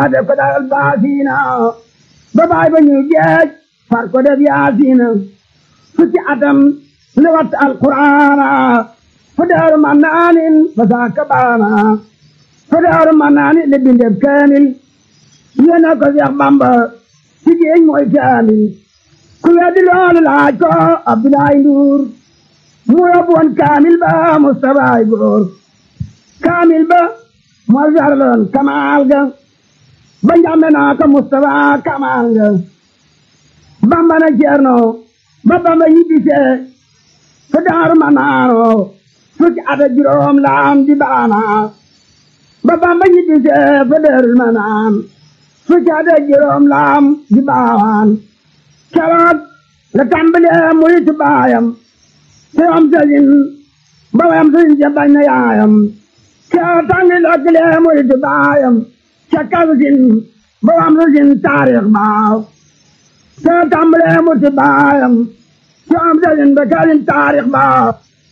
def ko daal baasiina ba baay ba ñu geej far ko def yaasiina fukki atam li wat alquraana fu daaru mannaanin fa saaka baana fu daaru mannaanin li bindeb kaamil yéena ko Seex Bamba ci géej mooy kaamil ku weddi loolu laaj ko Abdoulaye Ndour mu yóbbu woon kaamil ba Mustafa ay góor kaamil ba moo jarloon kamaal ga ba njàmbe naa ko Mustafa kamaal ga Bamba na Ceerno ba Bamba ñibbisee fa daaru ma naano fukki at ak juróom laam di baana ba Bamba ñibbisee fa daaru ma naan fukki at ak juróom laam di baawaan keroog la tàmbalee muritu baayam te am sëriñ ba wayam sëriñ ja bañ na yaayam keroog tàmbalee muritu baayam ca kalsin ba wayam sëriñ taarix baaw te tàmbalee muritu baayam te am sëriñ ba kalsin taarix baaw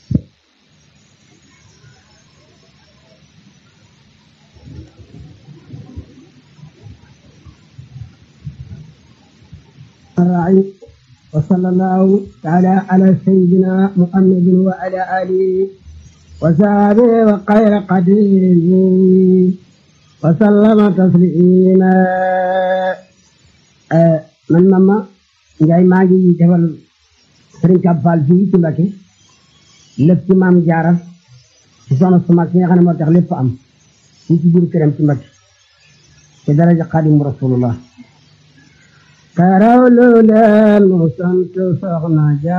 الراعي وصلى الله تعالى على سيدنا محمد وعلى آله وصحبه وخير قديره وسلم تسليما man mama Njaay maa ngi defal Sëriñ Kab Fall fii ci Mbakke lépp ci maam Jaara ci soxna su mag si nga xam ne moo tax lépp am fii ci biir këram ci Mbakke ci daraja Xaadimu Rasulullah karaw lu leen mu sant soxna ja